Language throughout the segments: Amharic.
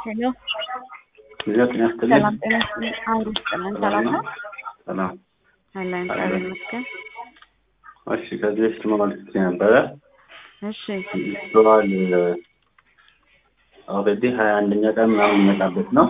ሄሎ ሌላ ጤና ይስጥልኝ። ሰላም ጤና ይስጥልኝ። አውሩ ይስጥልን። ሰላም ነው ሰላም። አለን እግዚአብሔር ይመስገን። እሺ ከዚህ በፊት መመልከት ነበረ እሺ በዓል ኦልሬዲ ሀያ አንደኛ ቀን ምናምን የሚመጣበት ነው።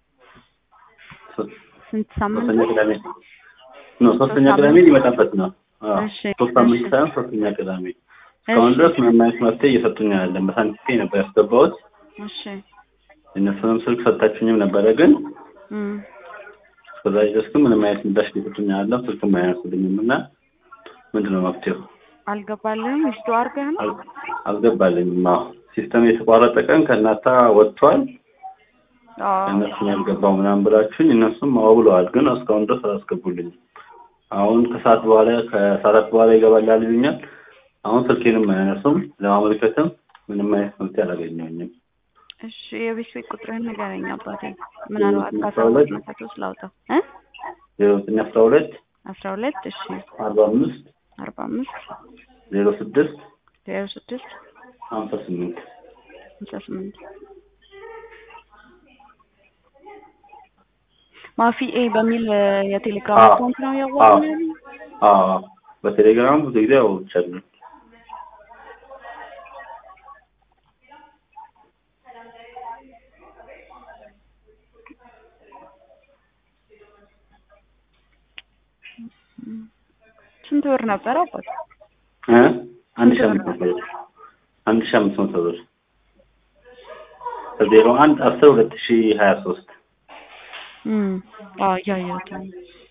ሶ- ስንት ሳምንት ሶስተኛ ነው? ቅዳሜ ነው ሶስተኛ ሶስት ቅዳሜ ሳምንት? ሊመጣበት ነው። አዎ፣ እሺ፣ ሶስት ሳምንት እሺ። ሳይሆን ሶስተኛ ቅዳሜ እስካሁን እሺ ድረስ ምንም አይነት መፍትሄ እየሰጡኝ አይደለም። በሳንቲቴ ነበር ያስገባሁት። እሺ እነሱንም ስልክ ሰጣችኝም ነበረ፣ ግን እም፣ እስከዛ ድረስ ግን ምንም አይነት ምላሽ ሊሰጡኝ አይደለም። ስልክም አያነሱልኝም እና ምንድን ነው መፍትሄው? አልገባልህም? ዊዝዶ አድርገህ ነው? አል- አልገባልኝም። አዎ ሲስተም የተቋረጠ ቀን ከእናታ ወጥቷል አዎ እነሱን ያልገባው ምናምን ብላችሁኝ እነሱም አዎ ብለዋል፣ ግን እስካሁን ድረስ አላስገቡልኝም። አሁን ከሰዓት በኋላ ከሰዓት በኋላ ይገባላል ይሉኛል። አሁን ስልኬንም አያነሱም። ለማመልከትም ምንም አይነት መፍትሄ አላገኘሁኝም። እሺ የቤት ቤት ቁጥርህን ንገረኝ አባቴ። ምናልባት አስራ ካሳወቅ ሁለት መሰቶ ስላውጣው እ ዜሮ ዘጠኝ አስራ ሁለት አስራ ሁለት እሺ አርባ አምስት አርባ አምስት ዜሮ ስድስት ዜሮ ስድስት ሀምሳ ስምንት ሃምሳ ስምንት ማፊ ኤ በሚል እ፣ የቴሌግራም አዎ። አካውንት ነው ያዋቅነው። አዎ በቴሌግራም ብዙ ጊዜ አውርቻለሁ። ስንት ብር ነበረ አባት? እ አንድ ሺህ አምስት መቶ ብር አንድ ሺህ አምስት መቶ ብር ከዜሮ አንድ አስር ሁለት ሺህ ሀያ ሶስት እም፣ አዎ እያየሁት ነው።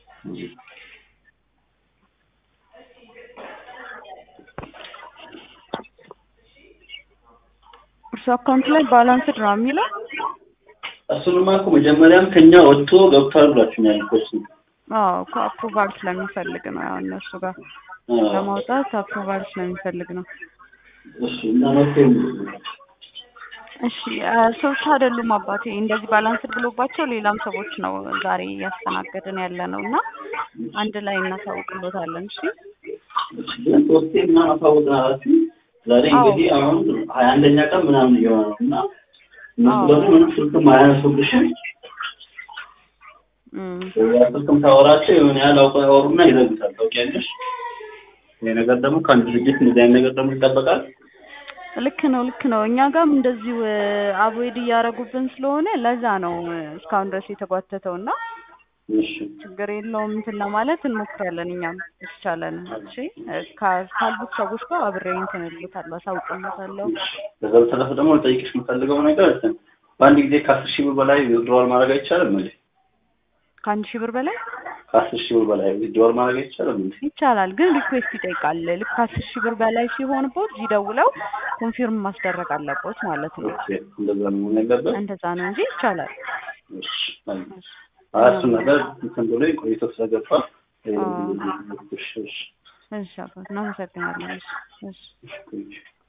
እርሱ አካውንት ላይ ባላንስድ ነው የሚለው። እሱንማ እኮ መጀመሪያም ከኛ ወጥቶ ገብቷል ብላችሁኛል እኮ እሱ አዎ እኮ አፕሩቫል ስለሚፈልግ ነው ያው እነሱ ጋር ለማውጣት አፕሩቫል ስለሚፈልግ ነው። እሺ እና መፍትሄ ምንድን ነው? እሺ አ፣ ሰዎች አይደሉም አባቴ እንደዚህ ባላንስድ ብሎባቸው ሌላም ሰዎች ነው ዛሬ እያስተናገድን ያለ ነው እና አንድ ላይ እናሳውቅሎታለን። እሺ ግን ሶስቴ ምናምን አሳውቀናላችሁ። ዛሬ አዎ። እንግዲህ አሁን ሀያ አንደኛ ቀን ምናምን እየሆነ ነው እና እነሱ አዎ። ደግሞ ምንም ስልክም አያነሱልሽም። እም፣ ያ ስልክም ታወራቸው የሆነ ያህል አውቀው ያወሩና ይዘጉታል። ታውቂያለሽ? ይሄ ነገር ደግሞ ከአንድ ድርጅት እንደዚህ አይነት ነገር ደግሞ ይጠበቃል። ልክ ነው ልክ ነው። እኛ ጋርም እንደዚሁ አቮይድ እያደረጉብን ስለሆነ ለዛ ነው እ፣ እስካሁን ድረስ የተጓተተው እና እሺ ችግር የለውም እንትን ለማለት እንሞክራለን። እኛም ይቻለን። እሺ እ፣ ካ- ካሉት ሰዎች ጋር አብሬ እንትን እልዎታለሁ፣ አሳውቅሎታለሁ። ከዛ በተረፈ ደግሞ ልጠይቅሽ የምፈልገው ነገር እንትን በአንድ ጊዜ ከአስር ሺህ ብር በላይ ዊዝድሮዋል ማድረግ አይቻልም እንዴ? ከአንድ ሺህ ብር በላይ ከአስር ሺህ ብር በላይ ዊዝድሮዋል ማድረግ አይቻልም እንዴ? ይቻላል፣ ግን ሪኩዌስት ይጠይቃል። ልክ ከአስር ሺህ ብር በላይ ሲሆንቦት እዚህ ደውለው ኮንፊርም ማስደረግ አለቦት ማለት ነው። ኦኬ፣ እንደዛ ነው መሆን ያለበት። እንደዛ ነው እንጂ ይቻላል። እሺ፣ አይ፣ እሱን ነገር እንትን ብሎ ቆይቶ ስለገባ አዎ። እሺ፣ እሺ፣ እሺ አባት እናመሰግናለን። እሺ እሺ እሺ